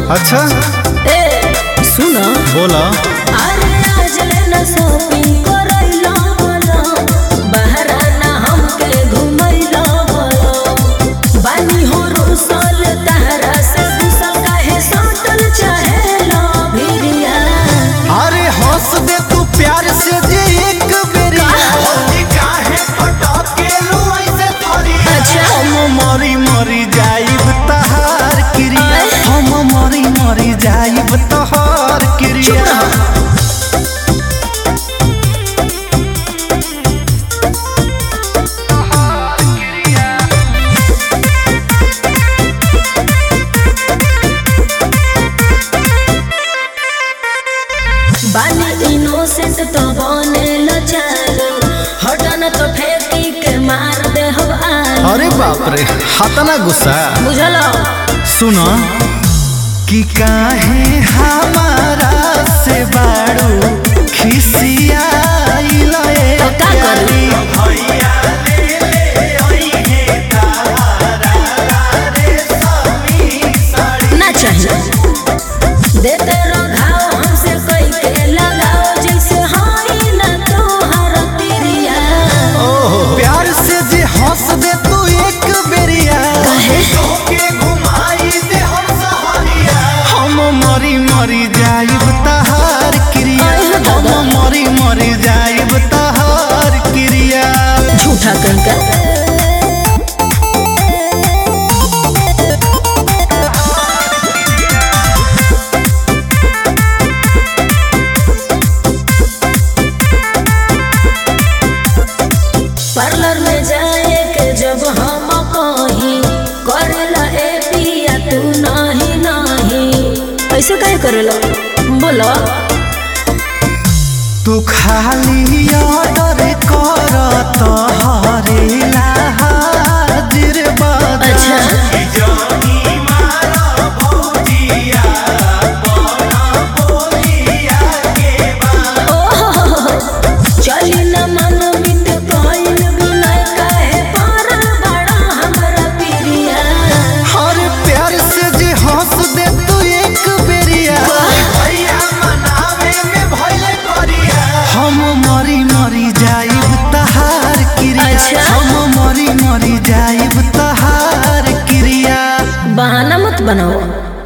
अच्छा ए सुनो बोला अरे आज लेना शॉपिंग करैला बोलो बहरा ना हमके घुमैला बोलो बानी हो रुसल तहरा से गुसल काहे सटल चाहेला भिरिया अरे हंस दे तू प्यार से जे एक बेरिया अच्छा हम मरी मरी जाइब तहार क्रिया हम मरी मरी जाइब तहार चुप क्रिया रहो बानी इनोसेंट तो बने लचालो हटन तो फेंकी के मार दे हम आलो अरे बाप रे हतना गुस्सा बुझलो सुनो कि काहे हमारा से बाड़ू खिसियाइल ए तो का करी? ना चाहिए देते रहो घाव हमसे कोई के लगाओ जैसे हाई ना तोहर तिरिया प्यार से जे हंस दे तू एक बेरिया कहे हम मरी मरी जाइब तहार क्रिया अरे दादा। हम मरी मरी जाइब तहार क्रिया झूठा कहीं का पार्लर में जाए के जब हम कहीं करेला ए पिया तू नहीं नहीं ऐसे काहे करेला बोलो तू खाली ऑर्डर कर तहरेला हाजिर बाजा अच्छा चली न मन बित कइल बिना काहे पारल बड़ा हमरा पिरिया हर प्यार से जे हंस दे तू एक बेरिया हम मरी मरी जाइब तहार क्रिया अच्छा। हम मरी मरी जाइब तहार क्रिया बहाना मत बनाओ